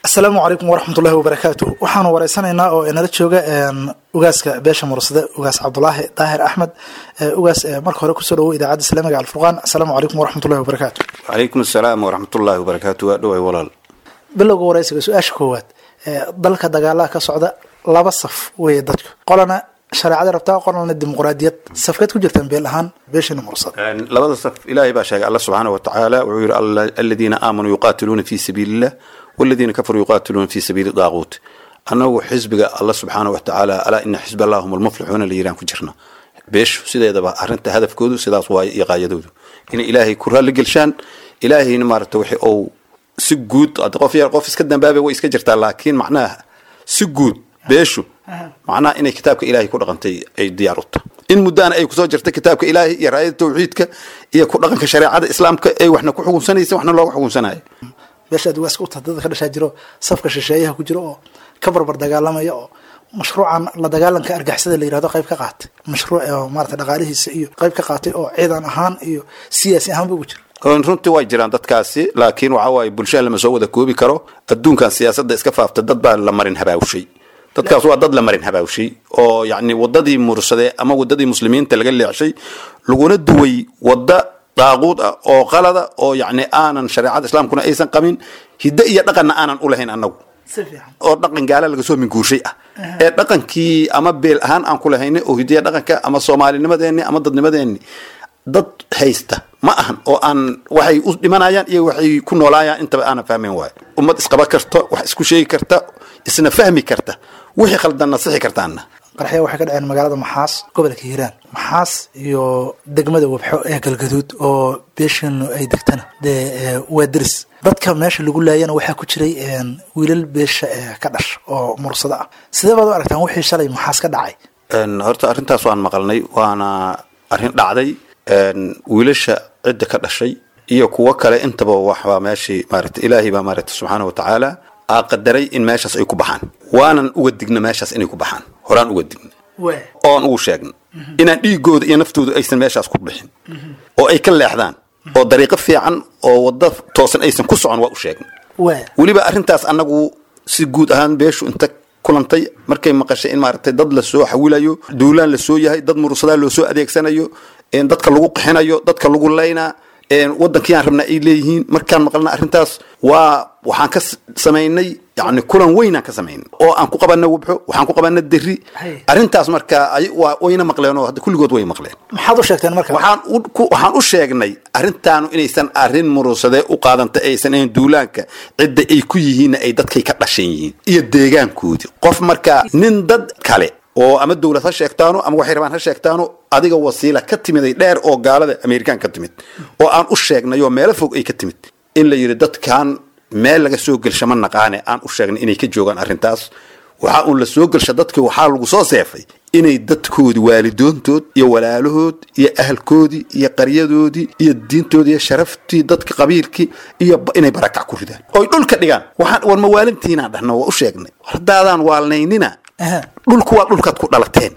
asalaamu calaykum waraxmatullahi wabarakaatu waxaanu wareysanaynaa oo inala jooga ugaaska beesha mursade ugaas cabdulaahi daahir axmed ugaas marka hore kusoo dhawo idaacadda islaamiga alfurqaan asalaamu calaykum waraxmatullahi wabarakaatu calaykum asalaam waraxmatullaahi wabarakaatu waa dhoway walaal bilowga wareysiga su-aasha koowaad dalka dagaalaha ka socda laba saf weeye dadku qolana shareecada rabtaa qolana dimuqraadiyad safkeed ku jirtaan beel ahaan beeshana mursade labada saf ilaahay baa sheegay alla subxaana wa tacaala wuxuu yihi aladiina aamanuu yuqaatiluuna fi sabiili illah waladiina kafaruu yuqaatiluuna fi sabiili daaquut annagu xisbiga alla subxaana wa tacaala alaa ina xisb allah hum almuflixuuna la yiraan ku jirna beeshu sideedaba arrinta hadafkoodu sidaas waaye iyo qaayadoodu inay ilaahay ku raalli gelshaan ilaahayna maaragta wixi ou si guud qof yar qof iska dambaabay way iska jirtaa laakiin macnaha si guud beeshu macnaha inay kitaabka ilaahay ku dhaqantay ay diyaar u tahay in muddaana ay kusoo jirta kitaabka ilaahay iyo raayada tawxiidka iyo ku dhaqanka shareecada islaamka ay waxna ku xukunsanaysa waxna looga xukunsanayo beesha aad ugaaska u tahay dadka ka dhashaa jiro safka shisheeyaha ku jiro oo ka barbar dagaalamaya oo mashruucan la dagaalanka argixisada la yirahdo qayb ka qaatay mashruuc oo maarata dhaqaalihiisa iyo qayb ka qaatay oo ciidan ahaan iyo siyaasi ahaanba ugu jira runtii way jiraan dadkaasi laakiin waxa waaye bulshada lama soo wada koobi karo adduunkan siyaasadda iska faafta dad baa la marin habaawshay dadkaas waa dad la marin habaawshay oo yacni waddadii mursade ama waddadii muslimiinta laga leexshay laguna duway wadda daaquud ah oo qalada oo yacni aanan shareecada islaamkuna aysan qabin hiddo iyo dhaqanna aanan u lahayn annagu oo dhaqan gaala laga soo minguurshay ah ee dhaqankii ama beel ahaan aan ku lahaynay oo hidiya dhaqanka ama soomaalinimadeenni ama dadnimadeenni dad haysta ma ahan oo aan waxay u dhimanayaan iyo waxay ku noolaayaan intaba aanan fahmayn waayo ummad isqaba karta wax isku sheegi karta isna fahmi karta wixii khaldanna sixi kartaanna qarxya waxay ka dhaceen magaalada maxaas gobolka hiiraan maxaas iyo degmada wabxo ee galgaduud oo beeshanu ay degtana dee waa deris dadka meesha lagu laayana waxaa ku jiray wiilal beesha ka dhash oo mursado ah sidee baad u aragtaan wixii shalay maxaas ka dhacay horta arrintaas waan maqalnay waana arrin dhacday wiilasha cidda ka dhashay iyo kuwo kale intaba waxbaa meeshii maarata ilaahay baa maarata subxaana wa tacaala aa qadaray in meeshaas ay ku baxaan waanan uga digna meeshaas inay ku baxaan horaan uga digna oon ugu sheegna inaan dhiigooda iyo naftooda aysan meeshaas ku bixin oo ay ka leexdaan oo dariiqo fiican oo wadda toosan aysan ku socon waa u sheegna weliba arrintaas annagu si guud ahaan beeshu inta kulantay markay maqashay in maaragtay dad lasoo xawilayo duulaan lasoo yahay dad mursadaa loo soo adeegsanayo dadka lagu qixinayo dadka lagu laynaa wadankii aan rabnaa ay leeyihiin markaan maqlna arrintaas waa waxaan ka samaynay yani kulan weynaan ka samaynay oo aan ku qabana wabxo waxaan ku qabana deri arrintaas marka wayna maqleen oo hadda kulligood way maqleen maxaad u sheegteen marka waxaan waxaan u sheegnay arrintaanu inaysan arrin murusade u qaadanta aysan ahayn duulaanka cidda ay ku yihiinna ay dadkay ka dhashan yihiin iyo deegaankoodii qof marka nin dad kale oo ama dowlad ha sheegtaano ama waxay rabaan ha sheegtaano adiga wasiila ka timiday dheer oo gaalada amerikaan ka timid oo aan u sheegnay oo meelo fog ay ka timid in la yidhi dadkan meel laga soo gelsha ma naqaane aan u sheegnay inay ka joogaan arrintaas waxaa uun la soo gelsha dadkii waxaa lagu soo seefay inay dadkoodii waalidoontood iyo walaalahood iyo ahalkoodii iyo qaryadoodii iyo diintoodii iyo sharaftii dadka qabiilkii iyo inay barakac ku ridaan oy dhulka dhigaan waxaan war mawaalintiinaan dhahno waa u sheegnay haddaadaan waalnaynina dhulku waa dhulkaad ku dhalateen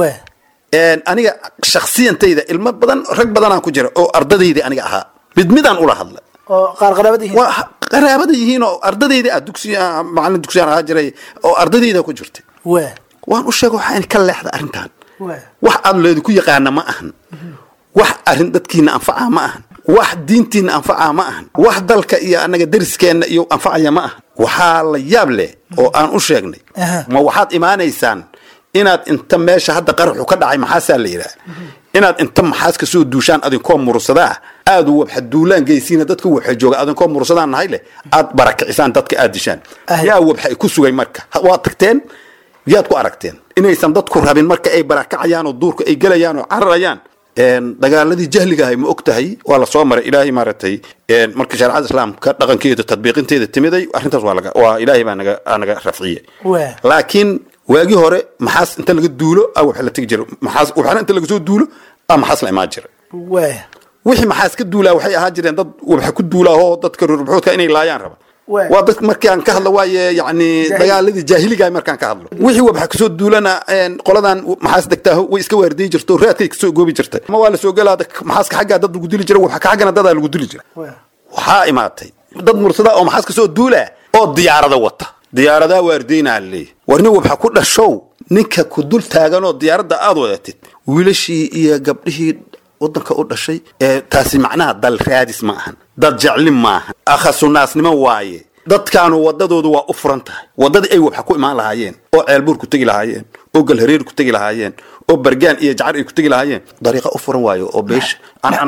aniga shaksiyantayda ilmo badan rag badanaan ku jira oo ardadayda aniga ahaa mid midaan ula hadla oo qaar qaraabada yihiin waa qaraabada yihiin oo ardadayda ah dugsi macalin dugsiyaan ahaa jiray oo ardadayda ku jirtay waa waan u sheega waxaa in ka leexda arrintan waa wax aad leedku yaqaana ma ahan wax arrin dadkiina anfaca ma ahan wax diintiina anfaca ma ahan wax dalka iyo annaga deriskeenna iyo anfacaya ma ahan waxaa la yaab leh oo aan u sheegnay ma waxaad imaanaysaan inaad inta meesha hadda qaraxu ka dhacay maxaasaa la yidhaha inaad inta maxaas ka soo duushaan adinkoo mursadaa aad wabxa duulaan geysiina dadka wabxa jooga adinkoo mursadaan nahay leh aad barakicisaan dadka aad dishaan yaa wabxa ku sugay marka waad tagteen yaad ku aragteen inaysan dadku rabin marka ay barakacayaan oo duurka ay gelayaan oo cararayaan dagaaladii jahliga ahay ma og tahay waa la soo maray ilaahay maaragtay marka shareecada islaamka dhaqankeeda tadbiiqinteeda timiday arrintaas waa laga waa ilaahay baa naga naga rafciyey waa laakiin waagii hore maxaas inta laga duulo a wax la tegi jira maxaas waxna inta laga soo duulo a maxaas la imaan jira waa wixii maxaas ka duulaa waxay ahaan jireen dad waxa ku duulaa oo dadka rurbuxoodka inay laayaan raba Waa. waa dad markaan ka hadlo waaye yani dagaaladii jaahiliga markaan ka hadlo wixii waxa kasoo duulana een, qoladan maxaas degtaa way iska waardiyi jirto raadkay kasoo goobi jirtay ma waa la soo gelaa maxaaska xaggaa dad lagu dili jira waxa ka xaggana dadaa lagu dili jira waa waxaa imaatay dad mursada oo maxaas kasoo duula oo diyaarada wata diyaaradaa waardiynaa leeyahy war nin wabxa ku dhashow ninka ku dul taaganoo diyaaradda aad wadatid wiilashii iyo gabdhihii wadanka u dhashay ee taasi macnaha dal raadis ma ahan dad jeclin maaha akhasunaasnimo waaye dadkaanu wadadoodu waa u furan tahay wadadii ay wabxa ku imaan lahaayeen oo ceelbuur ku tegi lahaayeen oo galhareer ku tegi lahaayeen oo bargaan iyo jacar ay ku tegi lahaayeen dariiqa u furan waayo oo beesha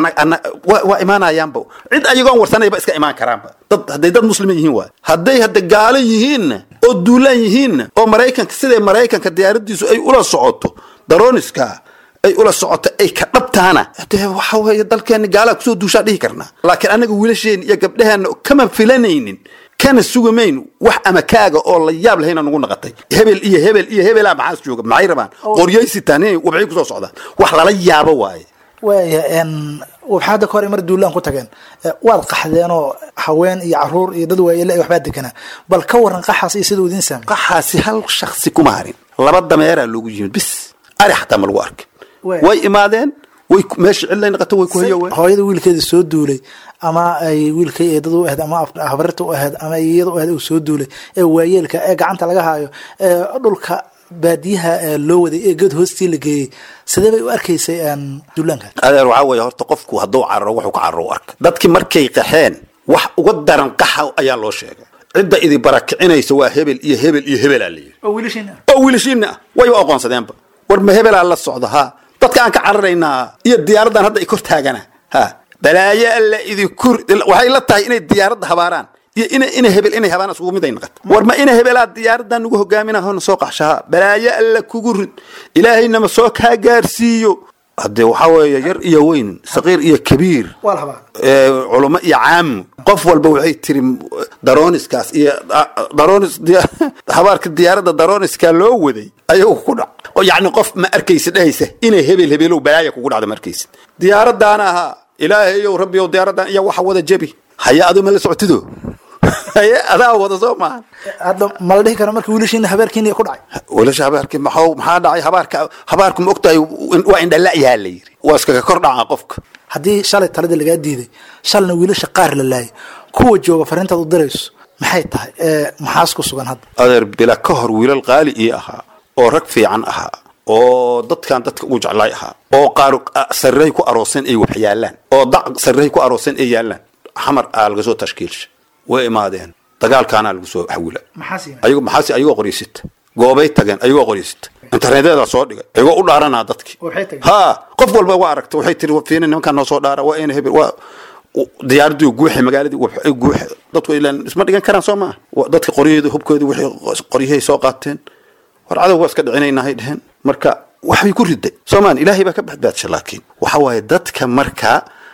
waa imaanayaanba cid ayagoon warsanayba iska imaan karaanba dad hadday dad muslima yihiin waay hadday hadda gaalo yihiinna oo duulaan yihiinna oo maraykanka siday maraykanka diyaaradiisu ay ula socoto daroniska ay ula socoto ay ka dhabtaana dee waxa weeye dalkeena gaalaa kusoo duushaa dhihi karnaa laakiin annaga wiilasheena iyo gabdhaheenna kama filanaynin kana sugamayn wax ama kaaga oo la yaab lahayna nagu naqatay hebel iyo hebel iyo hebelaa maxaas jooga maxay rabaan qoryay sitaan inay wabxay kusoo socdaan wax lala yaabo waaye waaya wabxaada ka hore mar duulaan ku tageen waad qaxdeenoo haween iyo caruur iyo dad waayele ay waxbaa deganaa bal ka waran qaxaas iyo siduu idiin saamay qaxaasi hal shaksi kuma harin laba dameeraa loogu yimid bis ari xataa ma lagu arkin way imaadeen way meesha cidlay naqato way ku hayoween hooyada wiilkeeda soo duulay ama ay wiilkay eedada u ahayd ama habarirta u ahayd ama iyada u ahayd uu soo duulay ee waayeelka ee gacanta laga haayo ee dhulka baadiyaha loo waday ee geed hoostii la geeyey sidee bay u arkaysay duulaanka adeer waxaa weeye horta qofku hadduu cararo wuxuu ka cararo u arka dadkii markay qaxeen wax uga daran qaxa ayaa loo sheegay cidda idi barakicinaysa waa hebel iyo hebel iyo hebelaa la yidhi oo wiilashiina oo wiilashiina ah way aqoonsadeenba war ma hebelaa la socda ha dadka aan ka cararaynaa iyo diyaaraddan hadda ay kor taagana ha balaayo alla idinku waxay la tahay inay diyaaradda habaaraan iyo ina ina hebel inay habaan isugu mid ay naqato war ma ina hebelaa diyaaraddan nagu hogaaminaa hona soo qaxshaha balaayo alla kugu rid ilaahaynama soo kaa gaarsiiyo haddee waxaa weeye yar iyo weyn saqiir iyo kabiir waa la habaa culamo iyo caamu qof walba waxay tiri daroniskaas iyo daronis habaarka diyaaradda daroniska loo waday ayagu ku dhac oo yacni qof ma arkaysid dhahaysa inay hebel hebelow balaaya kugu dhacda ma arkaysid diyaaraddaana ahaa ilaahayow rabbiyow diyaaraddan iyo waxa wada jebi haya adu ma la socotido haye adaa wada soo maaha hadda ma la dhihi karo marka wiilashiina habaarkiina ku dhacay wiilasha habaarkii maxaa maxaa dhacay habaarka habaarku ma ogtahay waa indhala'yaha la yidhi waa iskaga kor dhacaa qofka haddii shalay talada lagaa diiday shalna wiilasha qaar la laayay kuwa jooga fariintaad u dirayso maxay tahay maxaas ku sugan hadda adeer bila ka hor wiilal qaali ii ahaa oo rag fiican ahaa oo dadkan dadka ugu jeclaay ahaa oo qaar sarrey ku arooseen ay wax yaalaan oo dac sarrey ku arooseen ay yaalaan xamar aa laga soo tashkiilsha way imaadeen dagaalkaanaa lagu soo xawila ayago maxaasi ayagoo qoryaysita goobay tageen ayagoo qoryaysita internetyada soo dhigay ayagoo u dhaaranaa dadkii ha qof walba waa aragta waxay tiri fiina nimankaan noo soo dhaara waa ina hebel waa diyaaradii guuxe magaaladii guuxe dadku ilaan isma dhigan karaan soo maaha dadka qoryaheedu hubkoodi wixii qoryahay soo qaateen war cadow waa iska dhicinaynahay dheheen marka waxbay ku riday soomaan ilaahay baa ka badbaadsha laakiin waxa waaye dadka marka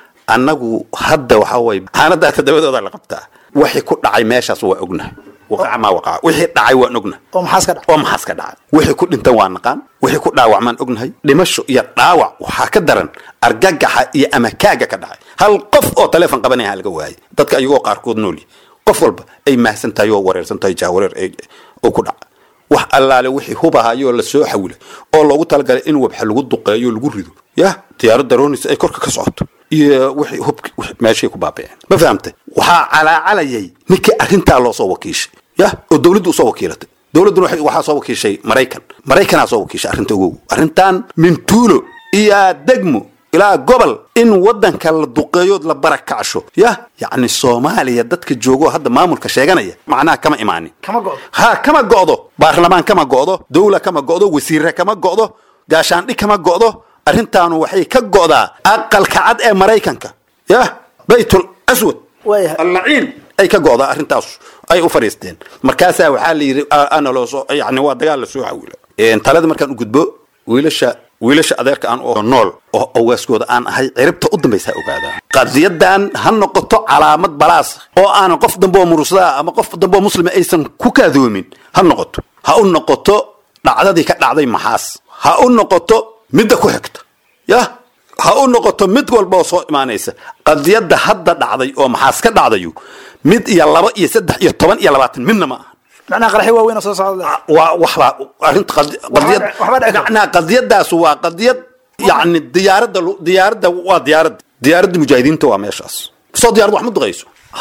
annagu hadda waxa waaye xaanadaata dabadooda la qabtaa wixii ku dhacay meeshaas waa ognahay waqaca maa waqaca wixii dhacay waan ognahay oo maxaas ka dhacay oo maxaas ka dhacay wixii ku dhintan waa naqaan wixii ku dhaawacmaan ognahay dhimasho iyo dhaawac waxaa ka daran argagaxa iyo amakaaga ka dhacay hal qof oo taleefon qabanaya laga waayay dadka ayagoo qaarkood nooli qof walba ay mahsan tahay oo wareersan tahay jaawareer oo ku dhaca wax allaale wixii hubahayoo la soo xawilay oo loogu talagalay in wabxa lagu duqeeyo lagu rido yah diyaarad daroonaysa ay korka ka socoto iyo wixii hubki meeshay ku baaba'een ma fahamtay waxaa calaacalayay ninkii arrintaa loo soo wakiishay yah oo dawladdu usoo wakiilatay dawladduna waxaa soo wakiishay maraykan maraykanaa soo wakiishay arrinta ogow arrintan mintuulo iyo degmo ilaa gobol in wadanka la duqeeyo la barakacsho yah yacni soomaaliya dadka joogo hadda maamulka sheeganaya macnaha kama imaanin kama go'do ha kama go'do baarlamaan kama go'do dawla kama go'do wasiire kama go'do gaashaandhig kama go'do arrintaanu waxay ka go'daa aqalka cad ee maraykanka yah baytul aswad waayahay allaciin ay ka go'daa arrintaas ay u fadhiisteen markaasaa waxaa la yidhi ana loo soo yani waa dagaal la soo xawilo talada markaan u gudbo wiilasha wiilasha adeerka aan oo nool oo awaaskooda aan ahay ciribta u dambaysa ha ogaadaan qadiyadan ha noqoto calaamad balaas oo aanan qof dambeoo murusdaa ama qof dambeoo muslima aysan ku kaadoomin ha noqoto ha u noqoto dhacdadii ka dhacday maxaas ha u noqoto midda ku xigta yah ha u noqoto mid walba oo soo imaanaysa qadiyadda hadda dhacday oo maxaas ka dhacdayu mid iyo laba iyo saddex iyo toban iyo labaatan midna ma aha macnaha qaraxi waaweyn oo soo socda waa waxbaa arrinta qadi- qadiyad waxba dhici karta. macnaha qadiyadaas waa qadiyad yacni diyaaradda lu- diyaaradda waa diyaaradda diyaaradda mujaahidiinta waa meeshaas soo diyaarad wax ma duqayso ha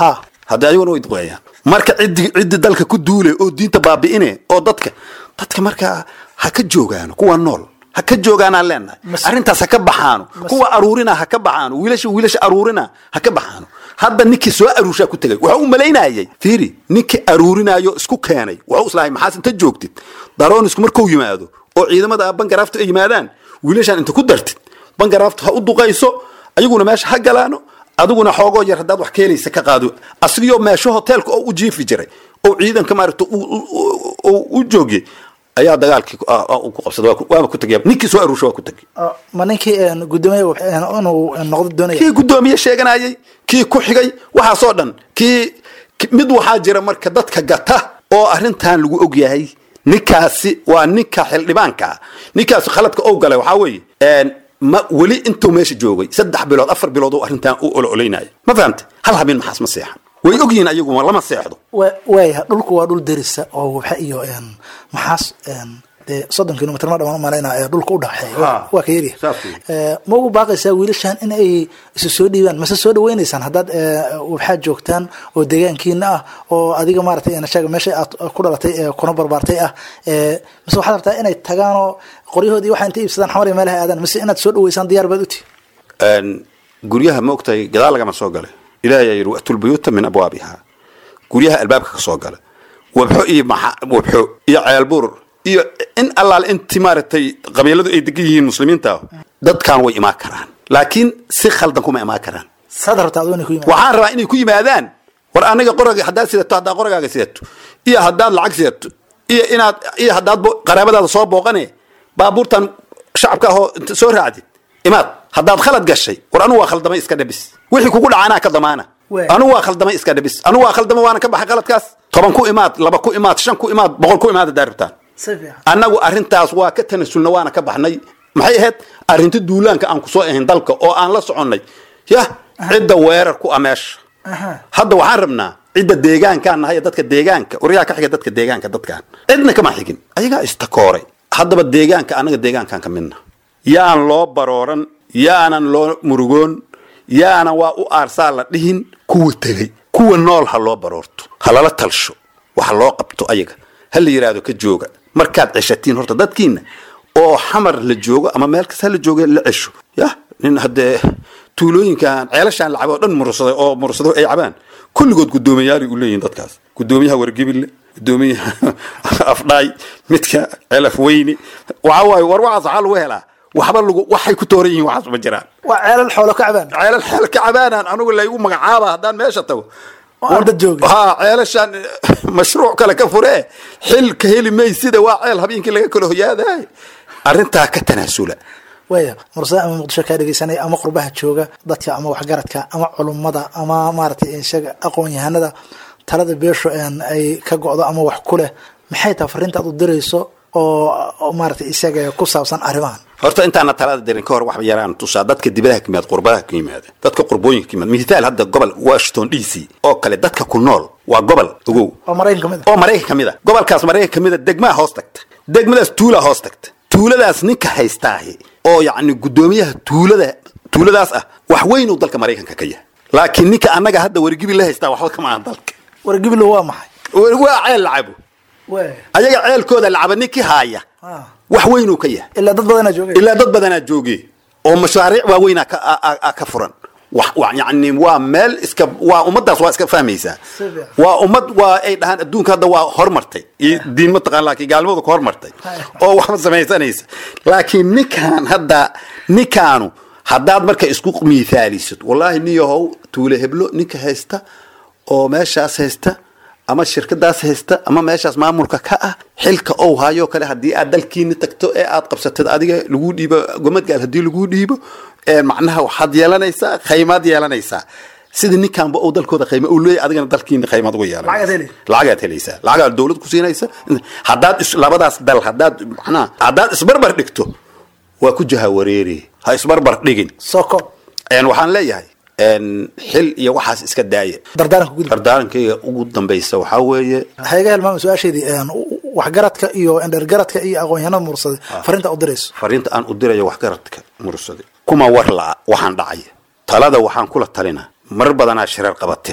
haddii ayaguna way duqeeyaan marka ciddi ciddi dalka ku duule oo diinta baabi'ine oo dadka dadka markaa ha ka joogaano kuwa nool ha ka joogaanaan leenahay Mas- arrintaas ha ka baxaano kuwa aruurina ha ka baxaano wiilasha wiilasha aruurina ha ka baxaano hadda ninkii soo aruurshaa ku tegay waxa u malaynayay fiiri ninkii aruurinayo isku keenay waxu islahay maxaas inta joogtid daroonisku markuu yimaado oo ciidamada bangaraaftu ay yimaadaan wiilashaan inta ku dartid bangaraaftu ha u duqayso ayaguna meesha ha galaano adiguna xoogoo yar haddaad wax ka helaysa ka qaado asigiyoo meesho hoteelka oo u jiifi jiray oo ciidanka maaragta u- u- u- u- u joogiyey ayaa dagaalkii ku- ah, ah, ku qabsaday waa ku- waaba ku tegay ninkii soo aruursha waa ku tegay Ah, ma ninkii een, guddoomiye wab- een, inuu noqdo doonaya kii guddoomiye sheeganayay kii ku xigay waxaasoo dhan kii ki- mid waxaa jira marka dadka gata oo arrintan lagu og yahay ninkaasi waa ninka xildhibaanka ah ninkaasi khaladka ou galay waxaa weeye een, ma weli intuu meesha joogay saddex bilood afar bilood oo arrintan u ololaynaya ma fahamte hal habeen maxaas ma seexan way ogyihiin ayagu lama seexdo Wa- waaya dhulku waa dhul derisa oo wabxa iyo een, maxaas een, dee soddon kilomitr ma dhamaan umalaynaa ee dhulka u dhaxeeya Waa- Ha. waa ka yaryahay Saas weeye. Eh, ma ugu baaqaysaa wiilashan in ay isu soo dhiibaan mase soo dhaweynaysaan haddaad eh, wabxaad joogtaan oo deegaankiina ah oo adiga maaragtay een, sheega meesha aad ku dhalatay ee kuna barbaartay ah eh, mise waxaad rabtaa inay tagaanoo qoryahoodii waxa intay iibsadaan xamar iyo meelaha aadaan mise inaad soo dhaweysaan diyaar baad uti Een, guryaha ma ogtahay gadaal lagama soo galay ilaahay ayaa yidhi wa'tul buyuuta min abwaabiha guryaha albaabka ka soo gala wabxo iyo maxa wabxo iyo ceelbuur iyo in allaal inti maaragtay qabiiladu ay degan yihiin muslimiinta dadkan way imaan karaan laakiin si khaldan kuma imaan karaan saad rabtaa adoo inay ku yimaadaan waxaan rabaa inay ku yimaadaan war aniga qoraga haddaad sidato haddaad qoragaaga sidato iyo haddaad lacag sidato iyo inaad iyo haddaad bo- qaraabadaada soo booqane baabuurtan shacabka ahoo inta soo raacdid imaad haddaad khalad gashay war anu waa khaldamay iska dhabis wixii kugu dhacaanaa ka damaana Waay. anu waa khaldamay iska dhabis anu waa khaldamay waana ka baxay khaladkaas toban ku imaad laba ku imaad shan ku imaad boqol ku imaad haddaad rabtaan si fiican annagu arrintaas waa ka tanasulna waana ka baxnay maxay ahayd arrinta duulaanka aan kusoo ahayn dalka oo aan la soconnay yah cidda weerar ku ah meesha Aha. hadda waxaan rabnaa cidda deegaankaan nahay ee dadka deegaanka waryaa ka xiga dadka deegaanka dadkaan cidna kama xigin ayagaa istakooray haddaba deegaanka annaga deegaankaan ka midna yaan loo barooran yaanan loo murugoon yaanan waa u aarsaa la dhihin kuwa tegey kuwa nool ha loo baroorto ha lala talsho waxa loo qabto ayaga ha la yidhaahdo ka jooga markaad ceshatiin horta dadkiina oo xamar la joogo ama meel kasta la jooga la cesho yah nin haddee tuulooyinkan ceelashaan la cabo oo dhan mursaday oo mursado ay cabaan kulligood guddoomiyaali u leeyihin dadkaas guddoomiyaha wargebille guddoomiyaha afdhaay midka ceelaf weyne waxa waaye war waxaas waxaa lagu helaa waxba lagu waxay ku tooran yihiin waxaas ma jiraan waa ceelal xoolo ka cabaan ceelal xeel ka cabaanaan anigu laygu magacaaba haddaan meesha tago oo aan dad joogin ha ceelashaan mashruuc kale ka furee xil ka heli maysida waa ceel habeenkii laga kala hoyaadaay arrintaa ka tanaasula waaya mursada ama muqdisho kaa dhegeysanaya ama qurbaha jooga dadka ama waxgaradka ama culummada ama maaragtay isaga aqoon-yahanada talada beesho een ay ka go'do ama wax ku leh maxay tahay fariinta aad u dirayso oo oo maaragtay isaga ku saabsan arrimahan horta intaana talada dirin ka hor wax yaraan tusaa dadka dibadaha ka yimaada qurbaha ka yimaada dadka qurbooyinka ka yimaada mithaal hadda gobol washington d c oo kale dadka ku nool waa gobol ogow oo maraykan ka mid oo maraykan ka mid a gobolkaas maraykan ka mid a degmaa hoos tagta degmadaas tuulaa hoos tagta tuuladaas ninka haystaahi oo yacni guddoomiyaha tuulada tuuladaas ah wax weyn uu dalka maraykanka ka yahay laakiin ninka annaga hadda wargibi la haystaa waxba kama ahan dalka wargibilo waa maxay waa ceel lacabo waaya ayaga ceelkooda lacaba ninkii haaya Ah. wax weyn uu ka yahay ilaa dad badanaa joogay ilaa dad badanaa jooge oo mashaariic waaweynaa ka a- a- a- ka furan wax wa- yacni waa meel iska waa ummadaas waa iska fahmaysaa Si fiican. waa ummad waa ay dhahaan adduunka hadda waa hormartay iyo diin mataqaan laakiin gaalnimadu ka hormartay oo waxba samaysanaysa laakiin ninkaan hadda ninkaanu haddaad marka isku miithaalisid wallaahi niyahow tuule heblo ninka haysta oo meeshaas haysta ama shirkadaas haysta ama meeshaas maamulka ka ah xilka ou hayo kale haddii aad dalkiini tagto ee aad qabsatid adiga lagu dhiibo gomadgaal haddii lagu dhiibo ee macnaha waxaad yeelanaysaa khaymaad yeelanaysaa sida ninkaanba ou dalkooda khayma uu leeyahay adigana dalkiina khaymaad uga Lacagaad yeelanaysa heli. lacagaad helaysaa lacagaad dowlad ku siinaysa haddaad is- labadaas dal haddaad macnaha haddaad isbarbar dhigto waa ku jaha wareeri ha isbarbar dhigin soko een waxaan leeyahay een xil iyo waxaas iska daaya dardaaranka gudub dardaarankayga ugu dambaysa waxaa weeye ha iga helmaama su-aasheedii een, waxgaradka iyo endhergaradka iyo aqoon-yahanada mursada fariinta u dirayso fariinta aan u dirayo waxgaradka mursade kuma war la'a waxaan dhacaya talada waxaan kula talinaa mar badanaa shirar qabateen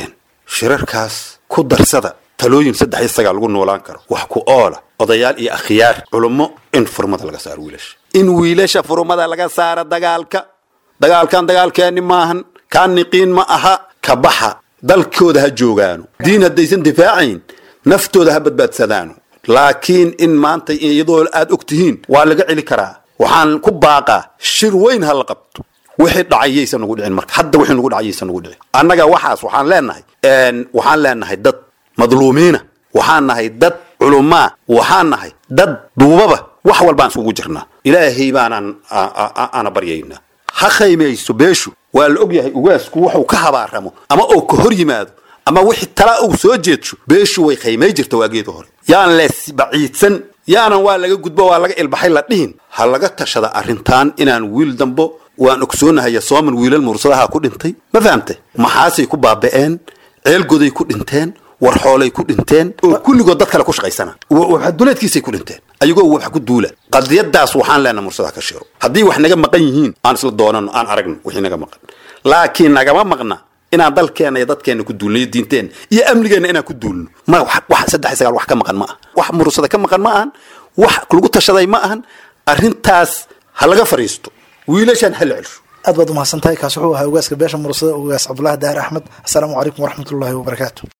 shirarkaas ku darsada talooyin saddex iyo sagaal lagu noolaan karo wax ku oola odayaal iyo akhyaar culummo in furmada laga saaro wiilasha in wiilasha furmada laga saaro dagaalka dagaalkan dagaalkeeni maahan kaan niqiin ma aha ka baxa dalkooda ha joogaano diin haddaysan difaacayn naftooda ha badbaadsadaano laakiin in maanta iyadoo aad og tihiin waa laga celi karaa waxaan ku baaqaa shir weyn ha la qabto wixii dhacay yaysan nagu dhicin marka hadda wixii nagu dhacay yaysan nagu dhicin annaga waxaas waxaan leenahay waxaan leenahay dad madluumiina waxaan nahay dad culumaa waxaan nahay dad duubaba wax walbaan isugu jirnaa ilaahay baanaan ana baryaynaa ha khaymayso beeshu waa la og yahay ugaasku wuxuu ka habaaramo ama uu ka hor yimaado ama wixii tala uu soo jeedsho beeshu way khaymay jirta waageeda hore yaan lees baciidsan yaanan waa laga gudbo waa laga ilbaxay la dhihin ha laga tashada arrintan inaan wiil dambo waan ogsoonahay sooman wiilal mursadaha ku dhintay ma fahamtay maxaasay ku baaba'een ceelgoday ku dhinteen war xoolay ku dhinteen oo kulligood dad kale ku shaqaysana duleedkiisay ku dhinteen ayagoo wax ku duula qadiyadaas waxaan leenaha mursadaha ka shiro haddii wax naga maqan yihiin aan isla doonano aan aragno wixii naga maqan laakiin nagama maqna inaan dalkeena iyo dadkeena ku duulno iyo diinteena iyo amnigeena inaan ku duulno ma wax saddex sagaal wax ka maqan ma aha wax mursada ka maqan ma ahan wax lagu tashaday ma ahan arrintaas ha laga fariisto wiilashaan ha la celsho aad baad umahadsan tahay kaas wuxuu ahaa ogaaska beesha mursada ogaas cabdulahi daar axmed assalaamu calaykum waraxmatullaahi wabarakaatu